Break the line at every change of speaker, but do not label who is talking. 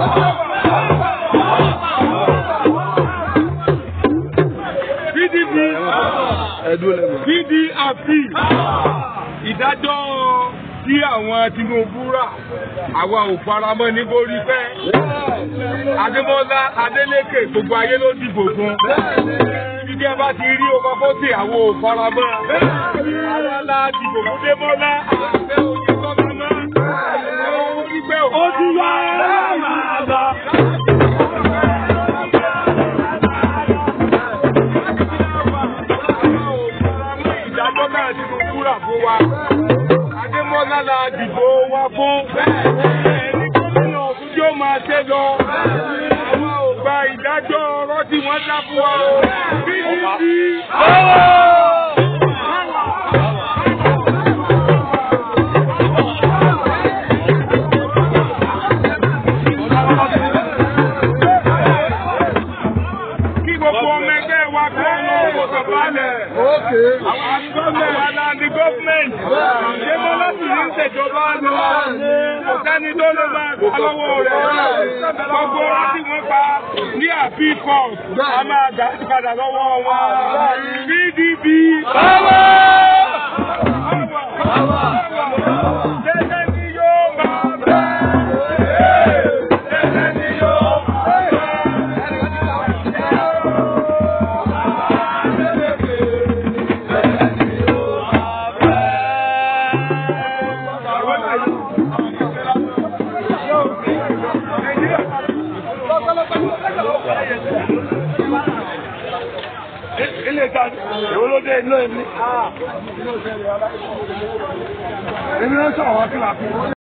PDP PDP ìdájọ́ tí àwọn Tinubu rà àwa ò faramọ́ ní borí fẹ́ Adémọ́lá Adélékè gbogbo ayé ló dìbò fún ibi ẹ bá ti rí ọkọ̀ fọ́tì àwọn ò faramọ́ àwa la dìbò fún Démọ́lá àfẹ́ òye gọ́gánná ó ti yá ìdájọ́ náà Tinubu rà fún wa. Adémọ́lá la dìbò wa fún. Ẹni gómìnà ọ̀tún tí ó máa ṣe lọ. Àwa ò gba ìdájọ́ ọ̀rọ̀ tí wọ́n dá fún wa o. PDP. Kí gbogbo ọmọ ẹgbẹ́ wa kọ́ ọmọ owó sọ̀kalẹ̀. Àwọn àgbọ̀nmẹ̀ wa la ní gọ́ọ̀mẹ̀ntì. Démọ́lá sì ní ìṣèjọba lọ. Kò sẹ́ni tó lè máa gbà lọ́wọ́ rẹ̀. Gbogbo wa tí wọ́n pa ní àbí court, a máa dá padà lọ́wọ́ wọn. PDP. Tẹ́tẹ́ ni yóò máa bẹ̀. Tẹ́tẹ́ ni yóò máa bẹ̀. Ilé ìtajà, èwo ló dé inú èmi? Èmi ló ń sọ̀rọ̀ wá sí làkúrò.